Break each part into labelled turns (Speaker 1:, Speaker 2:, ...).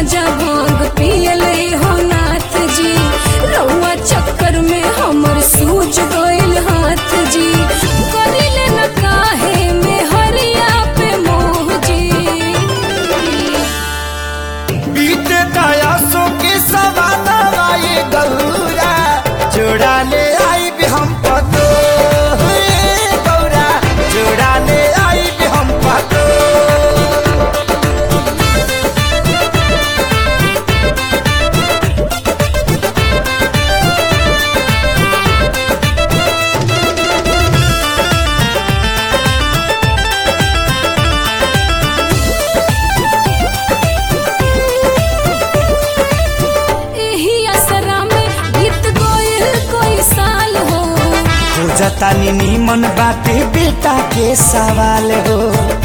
Speaker 1: गांजा भांग पियले हो नाथ जी रउआ चक्कर में हमर सूझ गइल हाथ जी करिले न काहे में हरिया पे मोह जी
Speaker 2: बीते दयासों के सवाना आए गौरा जोड़ा ले आई भी हम पतो हे गौरा जोड़ा ले आई भी हम पतो
Speaker 1: एही असरा में बीत गइल कोई साल हो
Speaker 2: खोजता नीमन बाटे बेटा के सवाल हो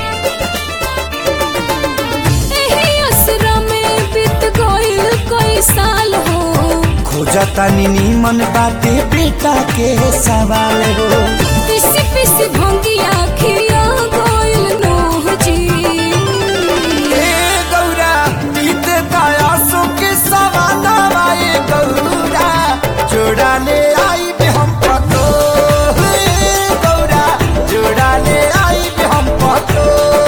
Speaker 1: एही असरा में बीत गइल कोई साल हो
Speaker 2: खोजता नीमन बाटे बेटा के सवाल हो
Speaker 1: पिसी पिसी भंगिया खिया गइल नोह जी
Speaker 2: ए गौरा बीते दयासों के सवाना आए गौरा जोड़ा ले आई भी हम पतो हे गौरा जोड़ा ले आई भी हम पतो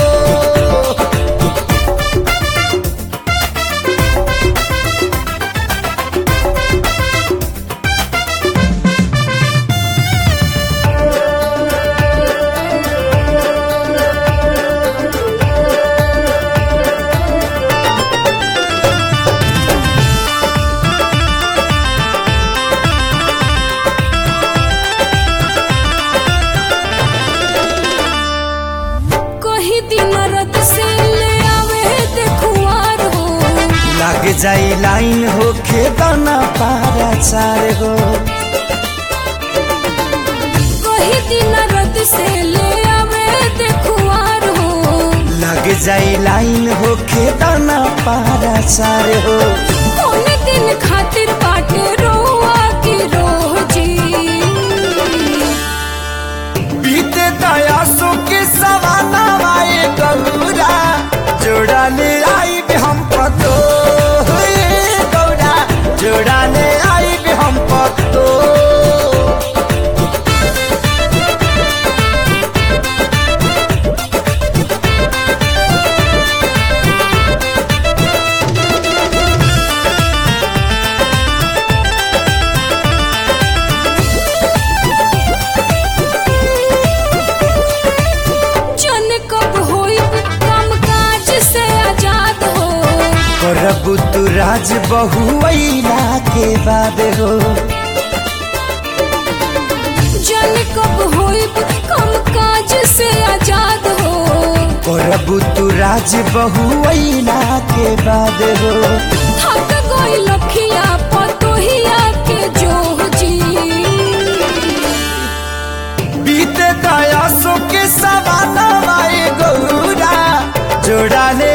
Speaker 1: कही दिन रत से ले आवे देखुआर हो
Speaker 2: लाग जाई लाइन हो खेदाना पारा चार हो
Speaker 1: कही दिन रत से ले आवे देखुआर हो
Speaker 2: लाग जाई लाइन हो खेदाना पारा चार हो
Speaker 1: कौन दिन खातिर बाटे रोआ की रोह जी
Speaker 2: बीते दयासों के सवाना आए गौरा जोड़ा ले आई भी हम पतो हे गौरा जोड़ा ले आई भी हम पतो
Speaker 1: जन कब होई काम काज से आजाद हो
Speaker 2: करबू तू राज बहुला के बाद हो
Speaker 1: जन कब होई काम काज से आजाद हो
Speaker 2: करबू तू राज बहुला के बाद हो
Speaker 1: थक गई लखिया पतोहिया के जोह जी
Speaker 2: बीते दयासों के सवाना आए गौरा जोड़ा ले